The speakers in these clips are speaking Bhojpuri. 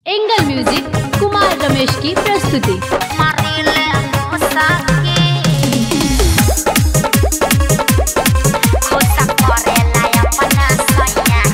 एंगल म्यूजिक कुमार रमेश की प्रस्तुति Marile Musaki Kusa korela ya panasanya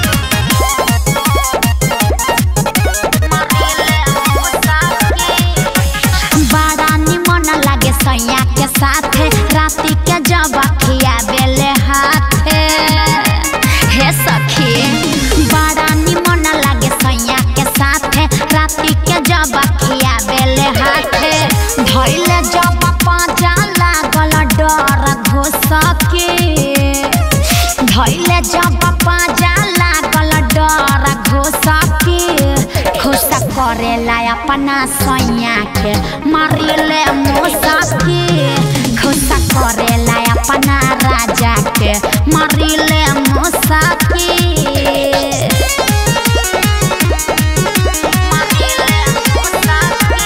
Marile Musaki बड़ा निमन लागे सैया के साथे राति के जब खिया बेले हाथे हे सखी बड़ा निमन लागे सैया के साथे राति के जब खिया बेले हाथे धैले जब पाजा लागल डर घुसके धैले जब पाजा लागल डर घुसके खुश करेला अपना सैया के मारिले मुसकी खुश करेला अपना राजा के मारिले मुसकी मारिले मुसकी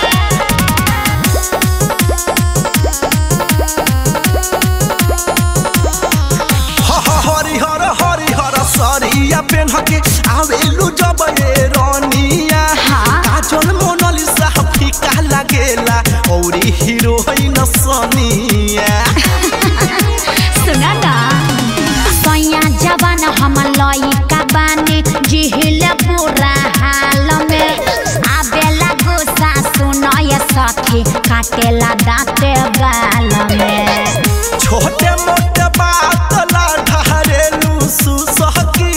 हरिहर हरिहर सरिया पेन्हके आवेलु जब ए रनिया हाँ। काजल मोनालिसा फीका लागेला औरी हीरोइन सनिया सुना ना सैया जवान हम लइका बानी जिहिल पूरा हाल में आबेला गुस्सा सुनय सखी काटेला दाँते गाल में छोटे मोटे बात ला ढारेलु सुसहकी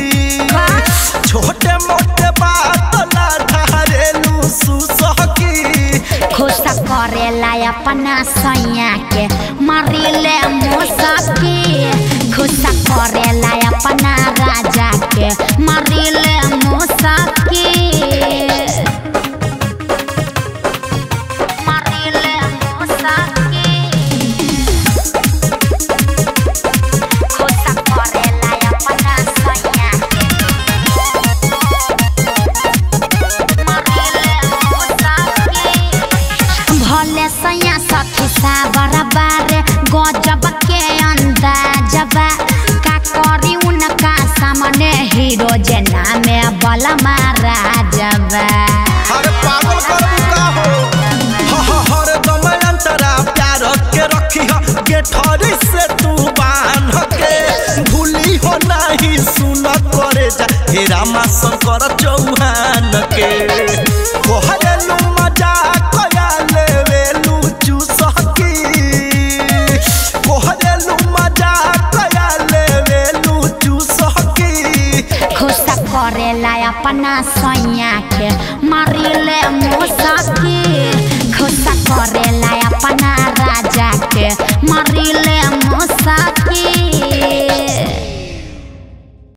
छोटे मोटे बात ला ढारेलु सुसहकी खुश करेला अपना सैया के मारिले मुसकी खुश करेला अपना राजा के मारिले मुसकी मारिले मुसकी खुश करेला अपना सैया के भले सैया सखी साबर बारे गजब के अंदाजबा का करी उनका सामने हीरो जे नामे बलमा राजबा अरे पागल करबू का हो ह ह हर दम अंतरा प्यार के रखी ह गेठरी से तू बांध के भूली हो नहीं सुन करे जा हे रामा शंकर चौहान के कोहरेलू मजा कया लेवेलू चूसकी कोहरेलू मजा कया लेवेलू चूसकी खुश करेला अपना सैया के मारिले मुसकी खुश करे